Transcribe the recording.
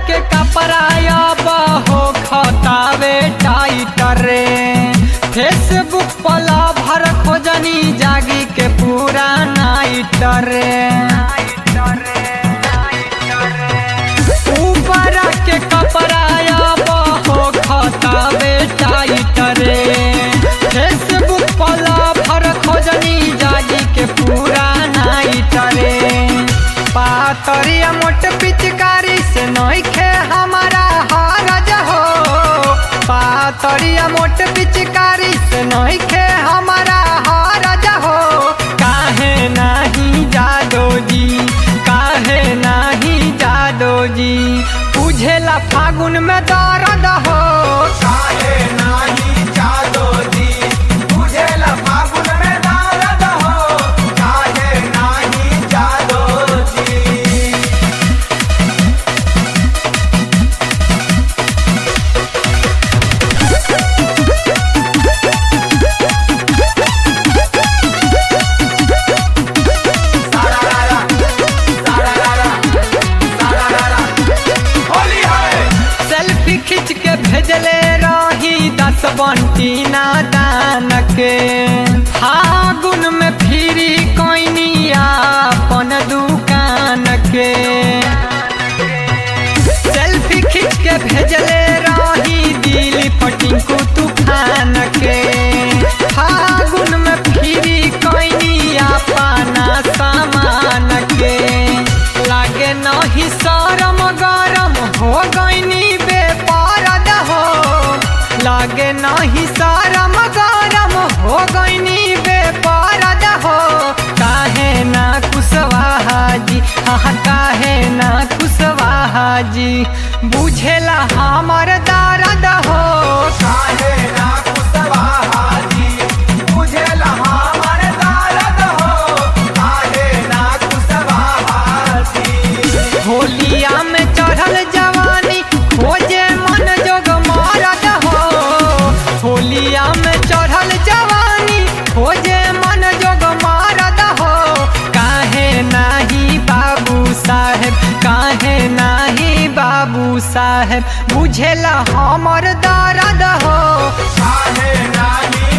के कपड़ा हो खतावे टाइटर रे फेसबुक पला भर खोजनी जागी के पूरा नाइट रे ऊपर के कपड़ा हो खतावे टाइटर रे फेसबुक पला भर खोजनी जागी के पूरा नाइट रे पातरिया मोट पिचकारी से नइखे हमारा हारज हो पातरिया मोट पिचकारी से नइखे हमारा हारज हो काहे नाही जादो जी काहे नाही जादो जी बुझेला फागुन में दर्द हो काहे नाही जादो जी बुझेला फागुन में दर्द हो काहे नाही जादो जी सारारा सारारा सारारा होली है सेल्फी खींच के भेजले रही दस बंटी नादान के फागुन में फिरी कोइनिया अपन दुकान के सेल्फी खींच के भेजले रही दिल पटिंकू तूफान के फागुन में फिरी कोइनिया पाना सामान के लागे नहीं शरम गरम हो गईनी बेपारद हो लागे नहीं शरम गरम हो गईनी बेपारद हो काहे ना कुशवाहा जी हाँ काहे ना कुशवाहा जी बुझेला हमर दर्द हो काहे ना कुशवाहा जी बुझेला हमर दर्द हो काहे ना कुशवाहा जी होलिया में चढ़ल जवानी खोजे मन जोग मारद हो होलिया में चढ़ल जवानी खोजे मन जोग मारद हो काहे नाही बाबू साहेब काहे नाही बाबू साहेब बुझेला हमर दर्द हो काहे नाही